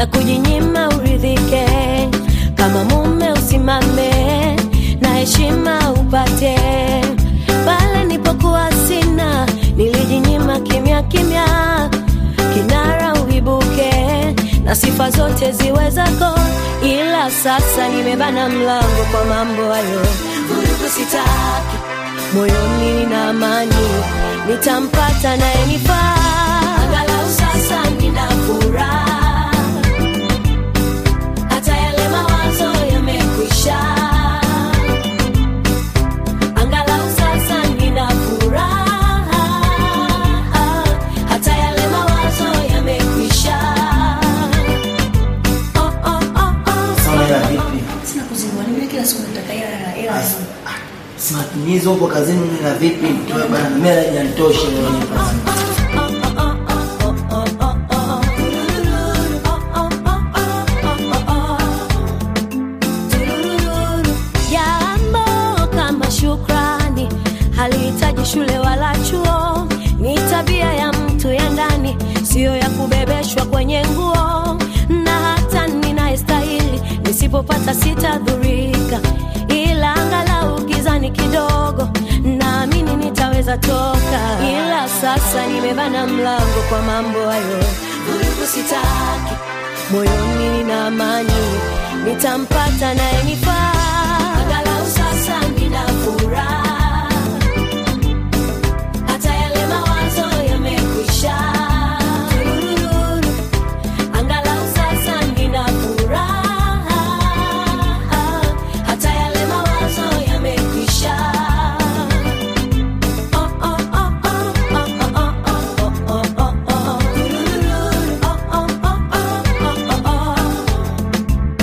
na kujinyima uridhike. Kama mume usimame na heshima upate. Pale nipokuwa sina, nilijinyima kimya kimya, kinara uibuke na sifa zote ziwe zako, ila sasa nimebana mlango kwa mambo hayo. Vurugu sitaki moyoni, nina amani, nitampata naye nifaa, angalau sasa nina furaha, hata yale mawazo yamekwisha. Angalau sasa nina furaha, hata yale mawazo yamekwisha. Oh, oh, oh, oh. Sawa hela vipi? Sina kuzingua, mimi kila siku nataka hela hela hela. As- ah, Si matumizi huko kazini hela vipi? Toe bana mimi hela hajanitosha leo nipa. Jambo kama shukrani halihitaji shule wala chuo, ni tabia ya mtu ya ndani, siyo ya kubebeshwa kwenye nguo. Na hata ninayestahili nisipopata sitadhurika, ila angalau gizani kidogo, naamini nitaweza toka. Ila sasa nimebana mlango kwa mambo hayo, vurugu sitaki moyoni nina amani, nitampata naye nifaa. Angalau sasa nina furaha, hata yale mawazo yamekwisha. Turururu. Angalau sasa nina furaha, hata yale mawazo yamekwisha. Oh, oh, oh, oh, oh, oh, oh, oh, oh, oh. Turururu. Oh, oh, oh, oh, oh, oh, oh.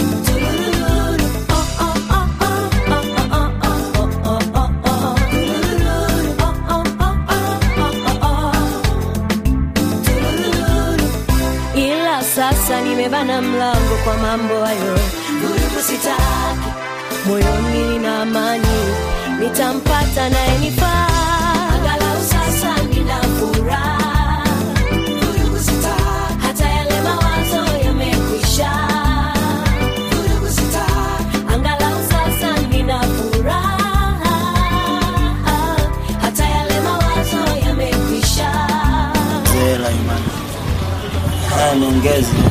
ila sasa nimebana mlango kwa mambo hayo, vurugu sitaki, moyoni nina amani, nitampata naye nifaa. Angalau sasa nina furaha, vurugu sitaki, hata yale mawazo yamekwisha. Vurugu sitaki, angalau sasa nina furaha, hata yale mawazo yamekwisha. Hela imani. Haya niongeze.